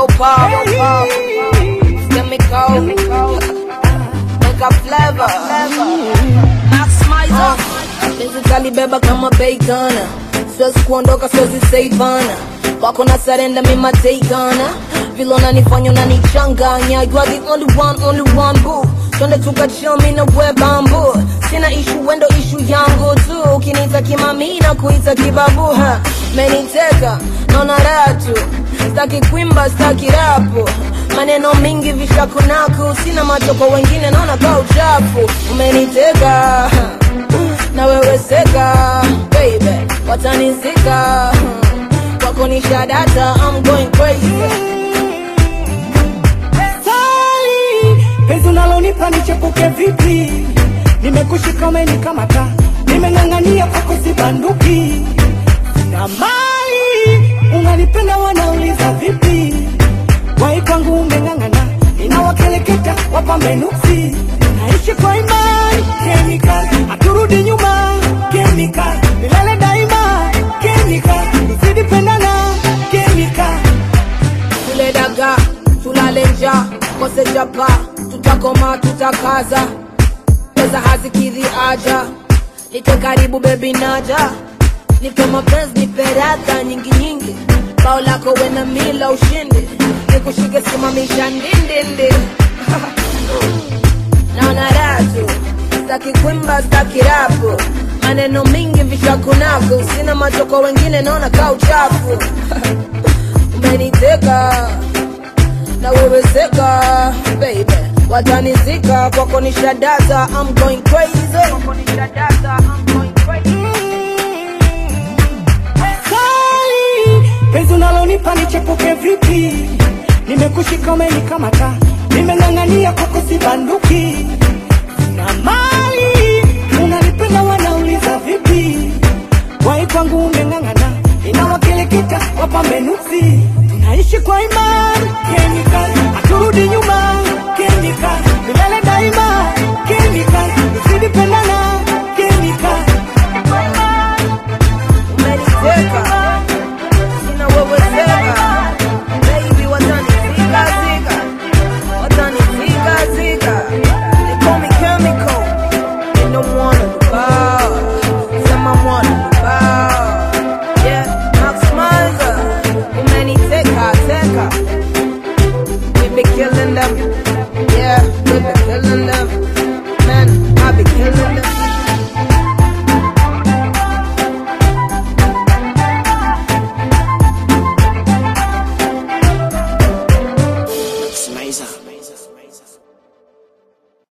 yo pop, chemical, make a flavor, maximizer. Basically beba kama bacon, siwezi kuondoka, siwezi saivana wako na sarenda mima takeana vile unanifanya unanichanganya you are the only one only one boo twende tukachill mi na we bambu sina ishu wendo ishu yangu tu ukiniita kimami na kuita kibabu ha meniteka naona raha tu staki kwimba staki rapu maneno mingi vishakunaku sina macho kwa wengine naona ka uchafu umeniteka na wewe seka baby watanizika wako ni shadata I'm going crazy Sali, penzi unalonipa nichepuke vipi? Nimekushika umenikamata, nimeng'ang'ania kwako sibanduki. Na mali unanipenda, wanauliza vipi? Wai kwangu umeng'ang'ana, ninawakeleketa wapambe nuksi. Naishi kwa imani, chemical, haturudi nyuma, chemical, milele daima, chemical, tuzidi pendana, chemical. tule daga tulale nja kose chapa tutakoma tutakaza pesa hazikidhi aja nite karibu bebi naja nipe mapenzi nipe radha nyingi nyingi bao lako wena mila ushindi nikushike simamisha ndindindi naona ratu staki kwimba staki rapu maneno mingi vishakunaku sina macho kwa wengine naona ka uchafu umeniteka na wewe seka baby watanizika kwako ni shadata I'm going crazy kwako ni shadata I'm going crazy Sali, penzi unalonipa nichepuke vipi? Nimekushika umenikamata, nimeng'ang'ania kwako sibanduki. Na mali unanipenda, wanauliza vipi? Wai kwangu umeng'ang'ana, inawakeleketa wapambe nuksi. Tunaishi kwa imani,